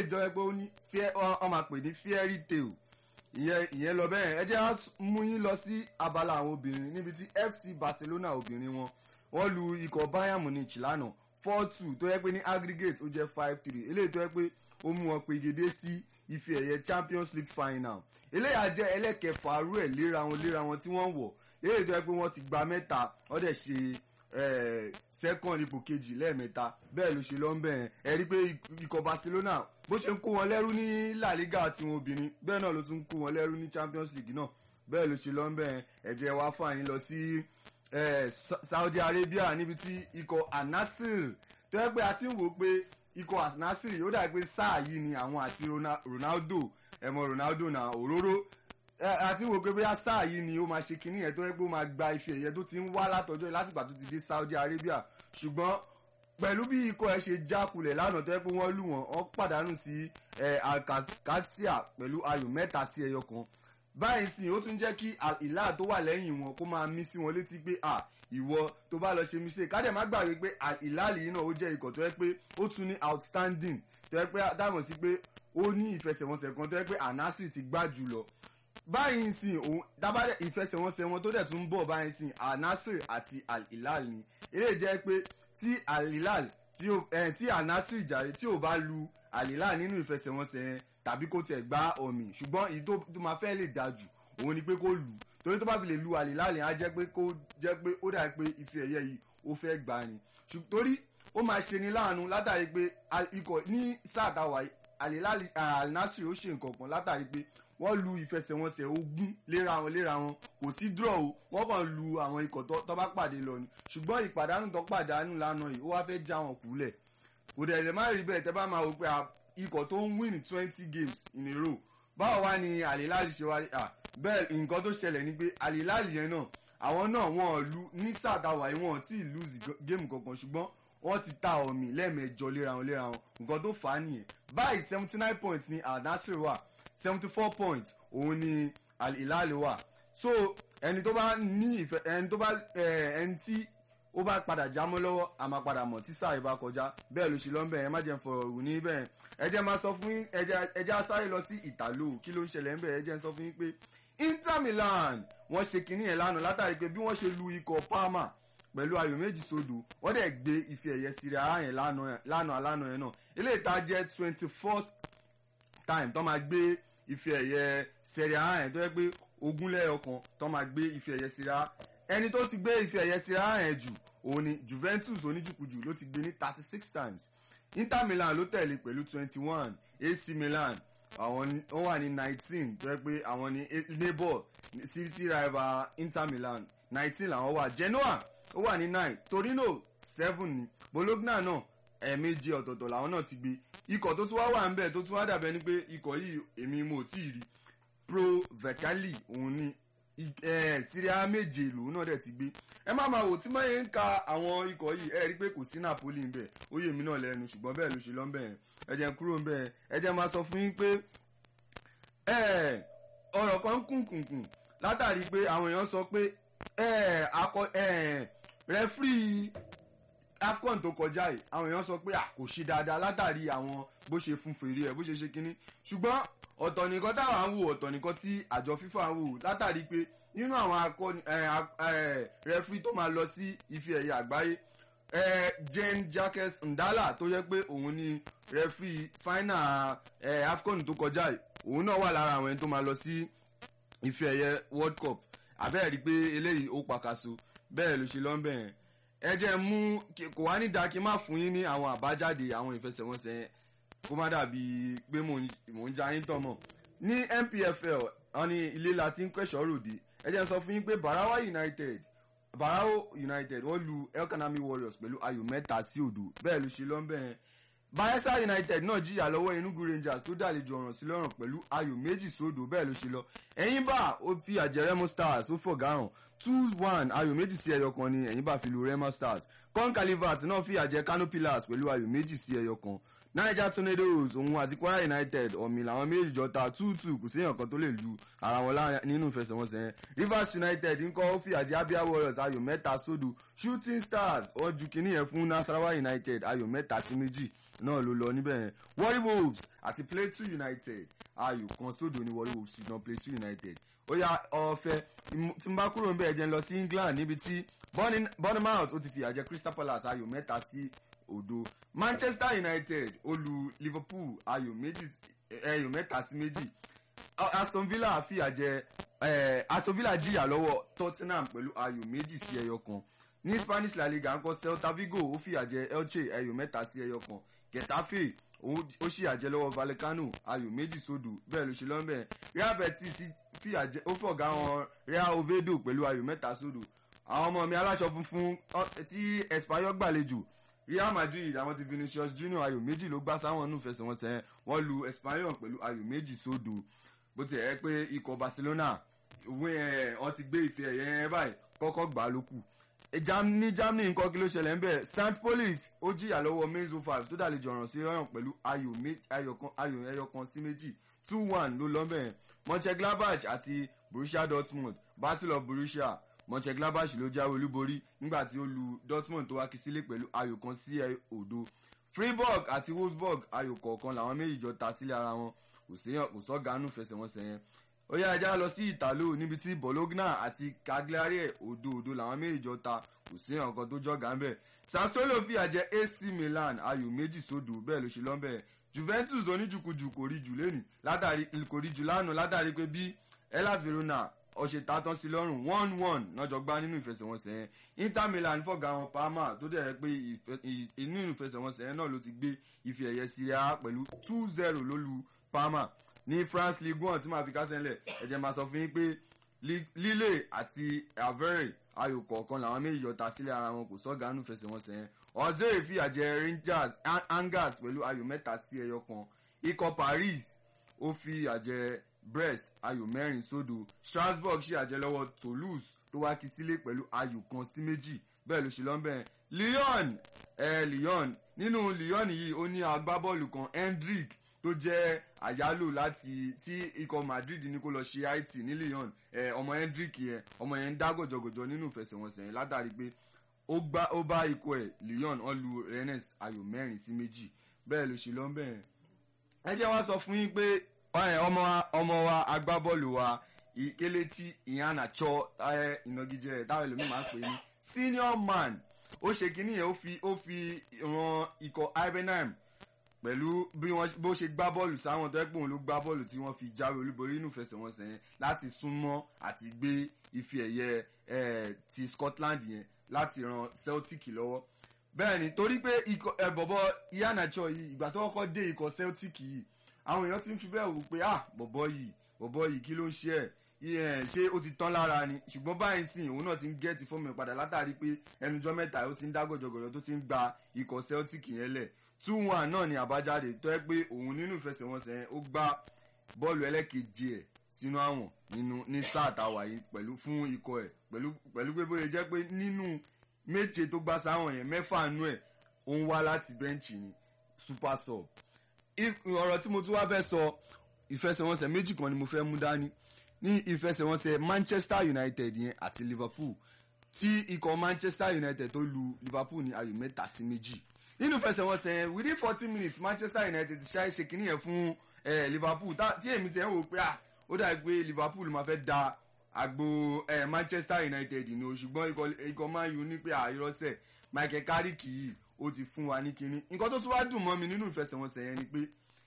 jọ pé ó ní ọ máa pè ní fairy tale ìyẹn ìyẹn lọ bẹ́ẹ̀ ẹ jẹ́ á mú yín lọ sí abala àwọn obìnrin níbi tí FC Barcelona obìnrin wọn wọ́n lu ikọ̀ Bayern Munich lánàá four two tó yẹ pé ní aggregate ó jẹ́ five three eléyìí tó yẹ pé ó mú wọn pegedé sí ife ẹ̀yẹ Champions League final eléyà jẹ́ ẹlẹ́kẹfà rú ẹ̀ léra wọn léra wọn tí wọ́n wọ̀ eléyìí tó yẹ pé wọ́n ti gba mẹ́ta wọ́n dẹ̀ ṣe second ipò kejì lẹ́ẹ̀mẹ́ta bẹ́ẹ̀ ló ṣe lọ ń bẹ̀ ẹ̀ rí pé ikọ̀ Barcelona bó ṣe ń kó wọn lẹ́rú ní La Liga tiwọn obìnrin bẹ́ẹ̀ náà ló tún ń kó wọn lẹ́rú ní Champions League náà bẹ́ẹ̀ ló ṣe lọ ń bẹ̀ ẹ̀ jẹ́ wá fún àyín lọ sí Saudi Arabia níbi tí ikọ̀ Al-Nassr tó yẹ pé a ti ń wò pé ikọ̀ Al-Nassr ó dà pé sáà yìí ni àwọn àti Ronaldo ẹ̀mọ Ronaldo náà òróró àti wò pé bóyá sáà yìí ni ó máa ṣe kinní yẹn tó yẹ pé ó máa gba ife ẹ̀yẹ tó ti ń wá látọjọ́ yìí látìgbà tó ti dé Saudi Arabia ṣùgbọ́n pẹ̀lú bí ikọ̀ ẹ̀ ṣe jákulẹ̀ lánàá tó yẹ pé wọ́n lù wọ́n wọ́n pàdánù sí Alcacia pẹ̀lú ayò mẹ́ta sí ẹyọ kan báyìí sìn ó tún jẹ́ kí ìlà tó wà lẹ́yìn wọn kó máa mí sí wọn létí pé à ìwọ tó bá lọ ṣe mistake kádẹ̀ má gbàgbé pé ìlàlì yìí náà ó jẹ́ ikọ̀ tó yẹ pé ó tún ní outstanding tó yẹ pé dámọ̀ sí pé ó ní ìfẹsẹ̀wọnsẹ̀ kan tó yẹ pé Al-Nassr ti gbá jù lọ báyìí sìn òun dábàdẹ ìfẹsẹ̀wọnsẹ̀ wọn tó dẹ̀ tún ń bọ̀ báyìí sìn Al-Nassr àti Al-Hilal ni eléyìí jẹ́ pé tí Al-Hilal tí Al-Nassr jàre tí ò bá lu Al-Hilal nínú ìfẹsẹ̀wọnsẹ̀ yẹn tàbí kó tiẹ̀ gbá ọ̀mì ṣùgbọ́n èyí tó máa fẹ́ lè dáa jù òun ni pé kó lù torí tó bá fi lè lu Al-Hilal yẹn á jẹ́ pé kó jẹ́ pé ó dà pé ife ẹ̀yẹ yìí ó fẹ́ gbà ni torí ó máa ṣe ni láàánú látàrí pé ikọ̀ ní sáà táwa Al-Nassr ó ṣe nǹkan kan látàrí pé wọ́n lu ìfẹsẹ̀wọnsẹ̀ ogún léra wọn léra wọn kò sí draw o wọ́n kàn lu àwọn ikọ̀ tó bá pàdé lọ ni ṣùgbọ́n ìpàdánù tó pàdánù lánàá yìí ó wá fẹ́ já wọn kúlẹ̀ kò dẹ̀ lè má rí bẹ́ẹ̀ tẹ́ bá máa wò pé ikọ̀ tó ń win twenty games in a row báwo wá ni Al-Hilal ṣe wá bẹ́ẹ̀ nǹkan tó ṣẹlẹ̀ ni pé Al-Hilal yẹn náà àwọn náà wọ́n lu ní sàtàwà yìí wọ́n ti lose game kankan ṣùgbọ́n wọ́n ti ta ọ̀mì lẹ́ẹ̀mẹjọ léra wọn léra wọn nǹkan tó fà á nìyẹn báyìí seventy nine points ni Al-Nassr wà seventy four points òun ni Al-Hilal wà so ẹni tó bá ní ìfẹ́ ẹni tó bá ẹni tí ó bá padà jámọ́ lọ́wọ́ a máa padà mọ̀ tí sáà ìbá kọjá bẹ́ẹ̀ ló ṣe lọ́nbẹ̀ ẹ má jẹ́ fọ̀rọ̀ rù ní bẹ́ẹ̀ ẹ jẹ́ máa sọ fún yín ẹ jẹ́ sáré lọ sí ìtàló kí ló ń ṣẹlẹ̀ ńbẹ̀ ẹ jẹ́ sọ fún yín pé Inter Milan wọ́n ṣe kinní yẹn lánàá látàrí pé bí wọ́n ṣe lu ikọ̀ Parma pẹ̀lú ayò méjì sódò wọ́n dẹ̀ gbé ife ẹ̀yẹ Serie A yẹn lánàá lánàá yẹn náà eléyìí tá jẹ́ twenty first time tó máa gbé ife ẹ̀yẹ Serie A yẹn tó yẹ pé ogúnlẹ̀ ọkàn tó máa gbé ife ẹ̀yẹ Serie A ẹni tó ti gbé ife ẹ̀yẹ Serie A yẹn jù òun ni Juventus oníjùkújù ló ti gbé ní thirty six times Inter Milan ló tẹ̀lé pẹ̀lú twenty one AC Milan àwọn ó wà ní nineteen tó yẹ pé àwọn ní neighbor city rival Inter Milan nineteen làwọn wà Genoa ó wà ní nine Torino seven ni Bologna náà ẹ̀ẹ̀mejì ọ̀tọ̀ọ̀tọ̀ làwọn náà ti gbé ikọ̀ tó tún wá wà ń bẹ̀ tó tún wá dàbẹ̀ ni pé ikọ̀ yìí èmi mo tí ì rí Pro Vercelli òun ni Serie A méje lòun náà dẹ̀ ti gbé ẹ má máa wò tí mọ́ yẹn ń ka àwọn ikọ̀ yìí ẹ rí i pé kò sí Napoli ń bẹ̀ ó yé mi náà lẹ́nu ṣùgbọ́n bẹ́ẹ̀ ló ṣe lọ́ ń bẹ̀ ẹ jẹ́ kúrò ń bẹ̀ ẹ jẹ́ máa sọ fún yín pé ọ̀rọ̀ kan ń kùnkùnkùn látàrí pé àwọn èèyàn sọ pé rẹ́fírì AFCON tó kọjá yìí àwọn èèyàn sọ pé kò ṣe dáadáa látàrí àwọn bó ṣe fún fèrè ẹ̀ bó ṣe ṣe kínní ṣùgbọ́n ọ̀tọ̀ nìkan táwọn ń wò ọ̀tọ̀ nìkan tí àjọ FIFA ń wò látàrí pé nínú àwọn akọni rẹfúrí tó máa lọ sí ife ẹ̀yẹ àgbáyé Jane Jacques Ndala tó yẹ pé òun ni rẹfúrí final AFCON tó kọjá yìí òun náà wà lára àwọn ẹni tó máa lọ sí ife ẹ̀yẹ World Cup àbẹ́ẹ̀ rí i pé eléyìí ó pàkàṣọ bẹ́ẹ̀ ló ṣe lọ́nbẹ̀ yẹn ẹ jẹ́ mú kò wá ní dáa kí n má fún yín ní àwọn àbájáde àwọn ìfẹsẹ̀wọnsẹ̀ yẹn kó má dàbí pé mò ń ja yín tọmọ ní NPFL wọn ní ilé la ti ń kẹsọ̀ ròde ẹ jẹ́ sọ fún yín pé Barawa United Barao United wọ́n lu Elkanami Warriors pẹ̀lú ayò mẹ́ta sí òdo bẹ́ẹ̀ ló ṣe lọ́nbẹ̀ Bayelsa United náà jìyà lọ́wọ́ Enugu Rangers tó dàlejò ọ̀ràn sí lọ́rùn pẹ̀lú ayò méjì sódò bẹ́ẹ̀ ló ṣe lọ Ẹ̀yìnbá ó fi àjẹrẹ́mú Stars ó fọ̀gá hàn two one ayò méjì sí ẹyọ kan ni Ẹ̀yìnbá fi lu Rema Stars Con Calivert náà fi àjẹ Kano Pillars pẹ̀lú ayò méjì sí ẹyọ kan Niger Tornadoes òun àti Kwara United ọ̀mì làwọn méjì jọ ta two two kò séèyàn kan tó lè lu ara wọn nínú ìfẹsẹ̀wọnsẹ̀ yẹn Rivers United ńkọ́ ó fi àjẹ Abia Warriors ayò mẹ́ta sódò Shooting Stars wọ́n ju kínní yẹn fún Nasarawa United ayò mẹ́ta sí méjì náà ló lọ níbẹ̀ yẹn warri wolves àti plateau united ayò kan sódò ní warri wolves ṣùgbọ́n plateau united ó yá ọ̀fẹ́ tí n bá kúrò níbẹ̀ jẹ́ ń lọ sí england níbi tí bournemouth ó ti fìyà jẹ crystal palace ayò mẹ́ta sí òdo manchester united ó lu liverpool ayò méjì ayò mẹ́ta sí méjì aston villa fìyà jẹ aston villa jìyà lọ́wọ́ tottenham pẹ̀lú ayò méjì sí ẹyọ kan ní spanish la liga ńkọ́ celta vigo ó fìyà jẹ elche ayò mẹ́ta sí ẹyọ kan getafe ó ṣìyà jẹ lọ́wọ́ vallecano ayò méjì sódò bẹ́ẹ̀ ló ṣe lọ́nbẹ̀ real betis fìyà jẹ ó fọ̀gá wọn real oviedo pẹ̀lú ayò mẹ́ta sódò àwọn ọmọ mi aláṣọ funfun tí espanyol gbàlejò real madrid àwọn ti vinicius junior ayò méjì ló gbá sáwọn nù fẹsẹ̀wọnsẹ̀ wọn lu espanyol pẹ̀lú ayò méjì sódò bó ti ẹ̀ pé ikọ̀ barcelona wọ́n ti gbé ife ẹ̀yẹ yẹn báyìí kọ́kọ́ gbà á ló kù ní germany nǹkan kí ló ṣẹlẹ̀ ń bẹ̀ st poli ó jìyà lọ́wọ́ mainzo five tó dàlejò ọ̀ràn sí ọ̀ràn pẹ̀lú ayò ẹyọ kan sí méjì two one ló lọ́ bẹ̀ mönchengladbach àti borussia dortmund battle of borussia mönchengladbach ló jáwé olúborí nígbà tí ó lu dortmund tó wá kí sílé pẹ̀lú ayò kan sí òdo freiburg àti wolfsburg ayò kọ̀ọ̀kan làwọn méjì jọ ta sílé ara wọn kò sọ́gánú fẹsẹ̀wọnsẹ̀ yẹn ó yá ajá lọ sí ìtàló níbi tí bologna àti cagliari òdo òdo làwọn méjì jọ ta kò sí nǹkan tó jọ̀gá ń bẹ̀ sassuolo fìyà jẹ ac milan ayò méjì sódò bẹ́ẹ̀ ló ṣe lọ́nbẹ̀ juventus oníjùkújù kò rí jù lẹ́nì látàrí kò rí jù lánàá látàrí pé bí hellas verona ọ̀sẹ̀ tàtàn sí lọ́rùn one one lọ́jọ́ gbá nínú ìfẹsẹ̀wọnsẹ̀ yẹn inter milan fọ̀gá wọn parma tó dẹ̀ rẹ́ pé nínú ìfẹsẹ̀wọnsẹ̀ yẹn náà ló ti gbé ife ẹ̀yẹ Serie A pẹ̀lú two zero ló lu parma ní france league one tí màá fi kásẹ̀ ńlẹ̀ ẹ̀jẹ̀ máa sọ fún yín pé lille àti avere ayò kọ̀ọ̀kan làwọn méjì yọta sílẹ̀ ara wọn kò sọ́gánú fẹsẹ̀wọnsẹ̀ yẹn ọ̀zẹ́rẹ̀ fìyà jẹ rangers angers pẹ̀lú ayò mẹ́ta sí ẹyọ kan ikọ̀ paris ó fìyà jẹ brest ayò mẹ́rin sódò strasbourg ṣì àjẹ lọ́wọ́ toulouse tó wá kí sílé pẹ̀lú ayò kan sí méjì bẹ́ẹ̀ ló ṣe lọ́nbẹ̀ lyon eh, lyon nínú lyon yìí ó ní agbábọ́ọ̀lù kan hendrick tó jẹ́ àyálò láti tí ikọ̀ madrid ní kó lọ ṣe it ní lyon eh, ọmọ hendrick yẹn ọmọ yẹn ń dá gọ̀jọ̀gọ̀jọ̀ nínú ìfẹsẹ̀wọnsẹ̀ yẹn látàrí pé ó bá ikọ̀ ẹ̀ lyon ó lu rennes ayò mẹ́rin sí méjì bẹ́ẹ̀ ló ṣe lọ́nbẹ̀ yẹn ẹ jẹ́ wá sọ fún yín pé ọmọ ọmọ wa agbábọ́ọ̀lù wa Kelechi Iheanacho ìnagijẹ táwọn ẹlòmíì máa ń pè ní senior man ó ṣe kínní yẹn ó fi ó fi ran ikọ̀ Ibenheim pẹ̀lú bí wọ́n bó ṣe gbá bọ́ọ̀lù sáwọn tó ẹ́ pé òun ló gbá bọ́ọ̀lù tí wọ́n fi jáwé olúborí nínú ìfẹsẹ̀wọnsẹ̀ yẹn láti súnmọ́ àti gbé ife ẹ̀yẹ ti Scotland yẹn láti ran Celtic lọ́wọ́ bẹ́ẹ̀ ni torí pé ikọ̀ ẹ̀ bọ̀bọ̀ Iheanacho yìí ìgbà tó kọ́kọ́ dé ikọ̀ Celtic yìí àwọn èèyàn ti ń fi bẹ́ẹ̀ wò pé ah bọ̀bọ̀ yìí bọ̀bọ̀ yìí kí ló ń ṣe ẹ̀ ṣé ó ti tán lára ni ṣùgbọ́n báyìí sìn òun náà ti ń gẹ́ẹ̀tì fọ́ọ̀mù ẹ̀ padà látàrí pé ẹnujọ́ mẹ́ta ó ti ń dá gọ̀jọ̀gọ̀jọ̀ tó ti ń gba ikọ̀ Celtic yẹn lẹ̀ two one náà ni àbájáde tó ẹ pé òun nínú ìfẹsẹ̀wọnsẹ̀ yẹn ó gbá bọ́ọ̀lù ẹlẹ́kejì ẹ̀ sínú àwọn nínú ní sáà táwa yìí pẹ̀lú fún ikọ̀ ẹ̀ pẹ̀lú pẹ̀lú pé bóyá jẹ́ pé nínú méje tó gbá sáwọn yẹn mẹ́fà nú ẹ̀ ó ń wá láti bẹ́ǹchì ni super sub ọ̀rọ̀ tí mo tún wá fẹ́ sọ ìfẹsẹ̀wọnsẹ̀ méjì kan ni mo fẹ́ mú dání ní ìfẹsẹ̀wọnsẹ̀ Manchester United yẹn àti Liverpool tí ikọ̀ Manchester United tó lu Liverpool ní ayò mẹ́ta sí méjì nínú ìfẹsẹ̀wọnsẹ̀ yẹn within forty minutes Manchester United ṣáà ṣe kínní yẹn fún Liverpool tí èmi ti ẹ̀ wò pé ah ó dàbí pé Liverpool máa fẹ́ da àgbo Manchester United ní o ṣùgbọ́n ikọ̀ Man U ní pé àìrọ́sẹ̀ Michael Carrick yìí ó ti fún wa ní kinní nǹkan tó tún wá dùn mọ́ mi nínú ìfẹsẹ̀wọnsẹ̀ yẹn ni pé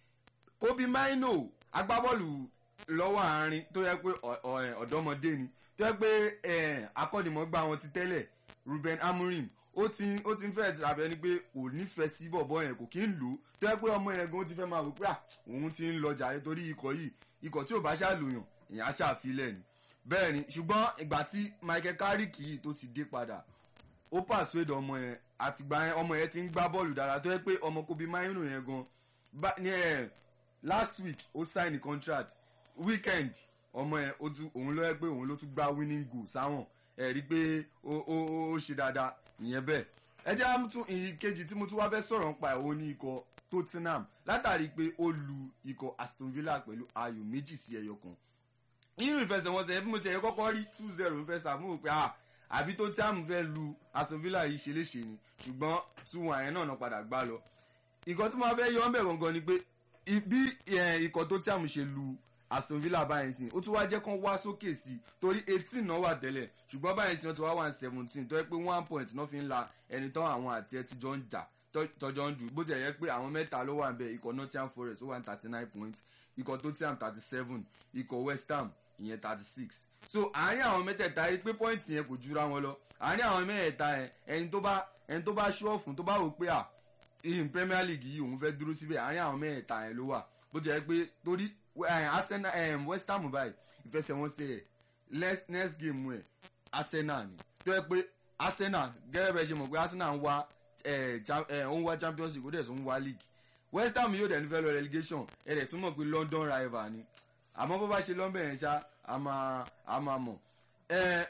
Kobe Maino agbábọ́ọ̀lù lọ́wọ́ àárín tó yẹ pé ọ̀dọ́mọdé ni tó yẹ pé akọ́nimọ̀gbá wọn ti tẹ́lẹ̀ Ruben Amorim ó ti ó ti ń fẹ́ tàbí ẹni pé kò nífẹ̀ẹ́ sí bọ̀bọ̀ yẹn kò kí ń lò ó tó yẹ pé ọmọ yẹn gan ti fẹ́ máa wò pé à òun ti ń lọ jàre torí ikọ̀ yìí ikọ̀ tí ò bá ṣàlùyàn èèyàn á ṣàfilẹ̀ ni bẹ́ẹ̀ ni ṣùgbọ́n ìgbà tí Michael Carrick yìí tó ti dé padà ó pàṣẹdọ̀ ọmọ yẹn àtìgbà yẹn ọmọ yẹn ti ń gbá bọ́ọ̀lù dára tó yẹ pé ọmọ Kobe Maino yẹn gan ní ẹ last week ó sign contract weekend ọmọ yẹn ó tún òun ló yẹ pé òun ló tún gbá winning goal sáwọn ẹ rí i pé ó ó ó ṣe dáadáa ìyẹn bẹ́ẹ̀ ẹ jẹ́ àmútún ìkejì tí mo tún wá fẹ́ sọ̀rọ̀ nípa ẹ̀ òun ní ikọ̀ Tottenham látàrí pé ó lu ikọ̀ Aston Villa pẹ̀lú ayò méjì sí ẹyọ kan nínú ìfẹsẹ̀wọnsẹ̀ bí mo ti ẹ̀ kọ́kọ́ rí two zero ń fẹ́ sàmúhò pé ah àbí tó tí àmú fẹ́ lu Aston Villa yìí ṣe léṣe ni ṣùgbọ́n two one yẹn náà náà padà gbá lọ ìkan tí mo fẹ́ yọ ọ́n bẹ̀ gangan ni pé i- bí eh, ikọ̀ tó tí àmì ṣe lu Aston Villa báyìí sìn ó tún wá jẹ́ kán wá sókè sí i torí eighteen náà wà tẹ́lẹ̀ ṣùgbọ́n báyìí sìn wọ́n ti wá one seventeen tó yẹ pé one point náà fi ń la ẹni tán àwọn àti ẹ ti jọ ń jà tọ́- tọ́jọ́ ń dù bó ti yẹ pé àwọn mẹ́ta ló wà ń bẹ̀ ikọ̀ Nottingham Forest ó wà ní thirty nine points ikọ̀ Tottenham thirty seven ikọ̀ West Ham ìyẹn thirty six so àárín àwọn mẹ́tẹ̀ẹ̀ta yìí pé point yẹn kò jura wọn lọ àárín àwọn mẹ́tẹ̀ẹ̀ta yẹn ẹni tó bá ẹni tó bá ṣúọ̀ fún tó bá wò pé à in Premier League yìí òun fẹ́ dúró síbẹ̀ àárín àwọn mẹ́tẹ̀ẹ̀ta yẹn ló wà bó ti yẹ pé torí eh, Arsenal eh, West Ham báyìí ìfẹsẹ̀wọnsẹ̀ ẹ̀ next next game ẹ̀ Arsenal ni tó yẹ pé Arsenal gẹ́gẹ́ bẹ́ẹ̀ ṣe mọ̀ pé Arsenal ń wá eh, cha- eh, ó ń wá Champions League ó dẹ̀ tún ń wá league West Ham yóò dẹ̀ ní fẹ́ lọ relegation ẹ̀ dẹ̀ tún mọ̀ pé London rival ni àmọ́ bó bá ṣe lọ́nbẹ̀ yẹn ṣá a máa a máa mọ̀ ẹ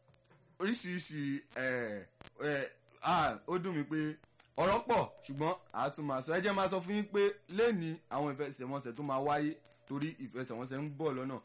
oríṣiríṣi ẹ ẹ ah ó dùn mí pé ọ̀rọ̀ pọ̀ ṣùgbọ́n a tún máa sọ ẹ jẹ́ máa sọ fún yín pé lẹ́ni àwọn ìfẹsẹ̀wọnsẹ̀ tó máa wáyé torí ìfẹsẹ̀wọnsẹ̀ ń bọ̀ lọ́nà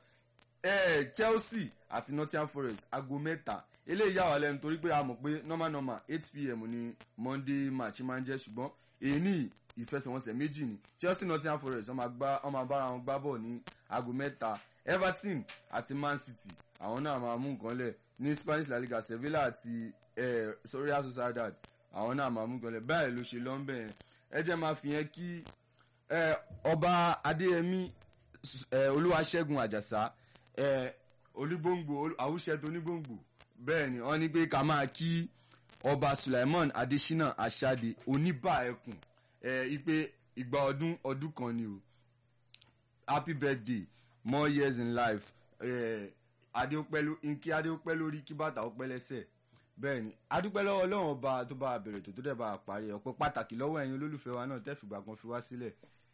ẹ Chelsea àti Nottingham Forest aago mẹ́ta eléyìí yà wá lẹ́nu torí pé a mọ̀ pé normal normal eight pm ni Monday match máa ń jẹ́ ṣùgbọ́n èyí ní ìfẹsẹ̀wọnsẹ̀ méjì ni Chelsea Nottingham Forest wọ́n máa gbá wọ́n máa bára wọn gbá bọ̀ ní aago mẹ́ta Everton àti Man City àwọn náà máa mú nǹkan lẹ̀ ní Spanish La Liga Sevilla àti eh, Real Sociedad àwọn náà máa mú nǹkan lẹ̀ báyìí ló ṣe lọ́nbẹ̀ yẹn ẹ jẹ́ máa fi yẹn kí eh, ọba Adéyẹmí eh, Olúwaṣẹ́gun Àjàsá eh, olúgbòǹgbò àwùṣẹ tó onígbòǹgbò bẹ́ẹ̀ ni wọ́n ní pé ká máa kí ọba Sulaiman Adesina Asade oníbà ẹkùn ẹ ipe ìgbà ọdún ọdún kan ni o happy birthday more years in life ẹ adéopẹ́ ló nkí adéopẹ́ lórí kí bàtà ó pẹ́ lẹ́sẹ̀ bẹ́ẹ̀ ni adúpẹ́ lọ́wọ́ ọlọ́run ọba tó bá a bẹ̀rẹ̀ tó tó dẹ̀ bá a parí ọpẹ́ pàtàkì lọ́wọ́ ẹ̀yin olólùfẹ́ wa náà tẹ́fìgbà kan fi wá sílẹ̀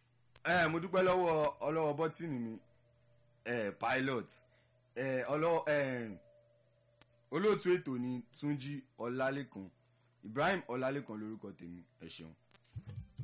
ẹ mo dúpẹ́ lọ́wọ́ ọlọ́wọ́ bọ́tìnì mi ẹ pilot ẹ ọlọ́wọ́ ẹ olóòtú ètò ni Túnjí Ọlálékan Ibrahim Ọlálékan lórúkọ tèmi ẹ ṣeun.